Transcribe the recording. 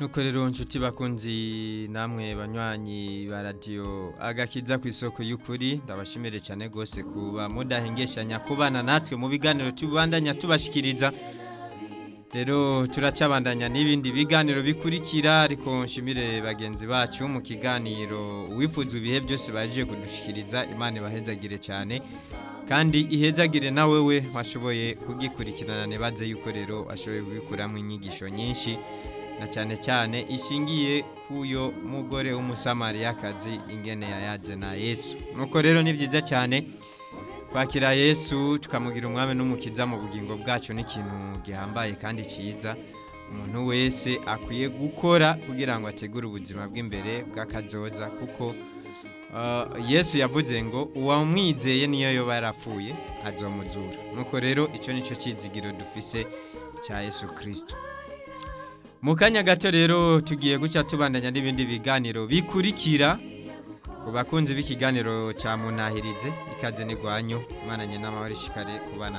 nuko rero nshuti bakunzi namwe banywanyi ba radiyo agakiza ku isoko y'ukuri ndabashimire cyane rwose kuba mudahengeshanya kubana natwe mu biganiro tubandanya tubashikiriza rero turacabandanya n'ibindi biganiro bikurikira ariko nshimire bagenzi bacu mu kiganiro uwifuza ibihe byose baje kudushikiriza imana ibahezagire cyane kandi ihezagire na wewe washoboye kugikurikirana nibaze yuko rero washoboye kubikuramo inyigisho nyinshi na cyane cyane ishingiye kuyo mugore w'umusamariyakazi ingene yayaze na yesu nuko rero ni byiza cyane kwakira yesu tukamugira umwami n'umukiza mu bugingo bwacu ni ikintu gihambaye kandi cyiza umuntu wese akwiye gukora kugira ngo ategure ubuzima bw'imbere bw'akazoza kuko yesu yavuze ngo uwamwizeye niyo yoba yarapfuye azomuzura nuko rero icyo nicyo cyizigiro dufise cya yesu kirisito mu kanya gato rero tugiye guca tubandanya n'ibindi biganiro bikurikira ku bakunzi b'ikiganiro cya munahirize ikaze n'igwanyu imana nyine n'amahoro ishikare kubana